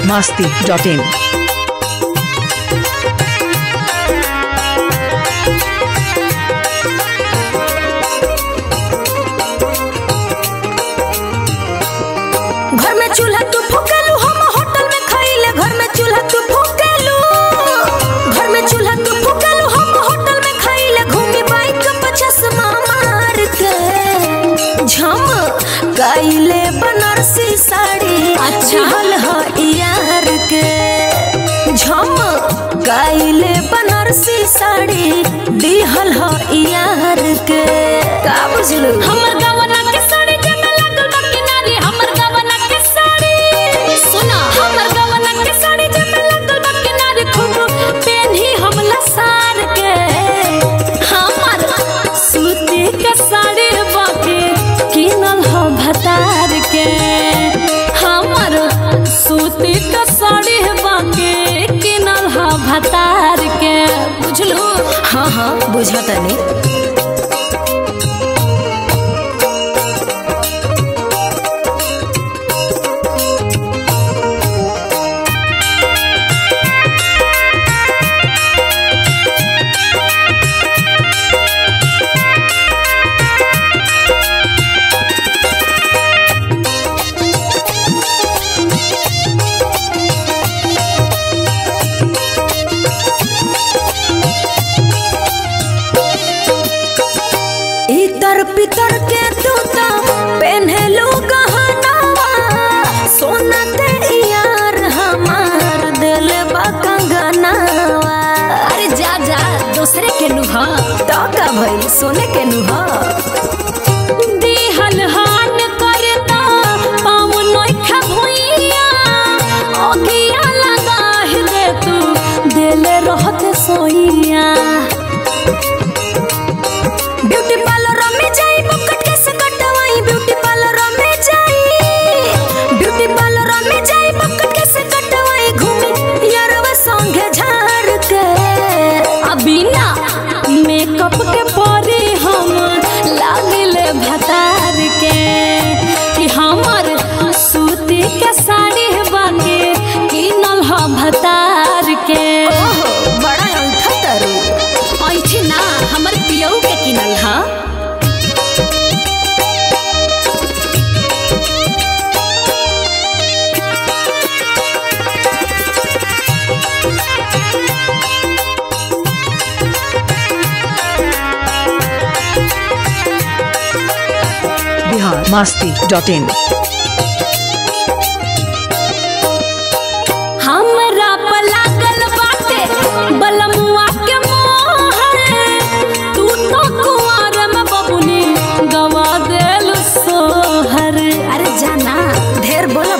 masti dot in. घर में चूल्हा तू फूकेलू हम होटल में खाइले घर में चूल्हा तू फूकेलू घर में चूल्हा तू फूकेलू हम होटल में खाइले घूमी बाइक पे चश्मा मार के झम गाइले बनारसी साड़ी अच्छल ह यार के झम गाइले बनारसी साड़ी दिहल ह यार के का बुझलू हमर गवना के साड़ी जमे लागल बा किनारी हमर गवना के साड़ी सुना हमर गवना के साड़ी जमे लागल बा किनारी खूब पेन्ही हमला सार के हमर सूती के साड़ी बाके किनल हो भतार के हमर सूती के साड़ी बाके किनल हो भतार के बुझलू हाँ हाँ बुझतनी इतर पितर के तूता पहनलू गहनावा सोना ते यार हमार दिल बा कंगनावा अरे जा जा दूसरे के नुहा तो का भइल सोने के नुहा दिहल हान करता पाँव नोखा भुइया अगिया लगा दे तू दिल रहत सोइया ब्यूटी पार्लर में जाई बकट कैसे कटवाई ब्यूटी पार्लर में जाई ब्यूटी पार्लर में जाई बकट कैसे कटवाई घूमी यारवा संगे झाड़ के अभी ना मेकअप के परे हम लागिले भतार के कि हमर सूती के साड़ी बाके किनल ह भतार के ओहो बड़ा अंठा तरू ऐठी ना हमर पियऊ के किनल ह Bihar masti dot in. हमरा पर लागल बाटे बलमुआ के मोहर तू तो कुंवर में बबुनी गवा देल सोहर अरे जाना ढेर बोला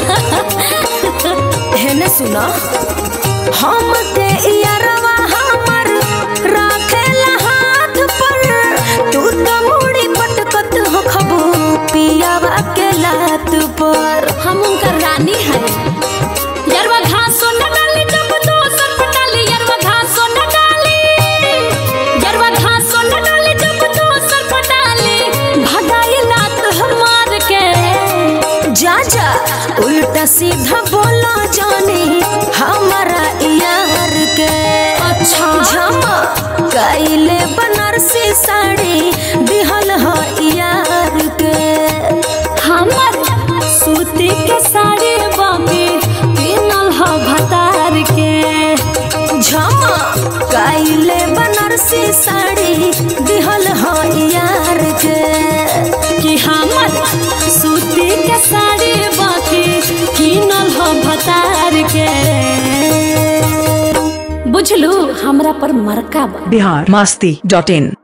हेने सुना हम ते यारवा हमर राखेला हाथ पर तू तो मुड़ी पटकत हो खबू पियावा के लात पर हम उनका रानी है यरवा घासो न डाली जब दोसर पटाली यरवा घासो न डाली यरवा घासो न डाली जब दोसर पटाली भगाई लात हमार के जा जा उल्टा सीधा बोला जाने हमारा यार के अच्छा झमा कैले बनारसी साड़ी दिहल ह यार के हमर सूती के साड़ी बाकी किनल ह भतार के झमा कैले बनारसी साड़ी दिहल ह यार के कि हमर सूती के साड़ी बाकी किनल ह भतार के बुझलू हमरा पर मरका बा Bihar masti dot in.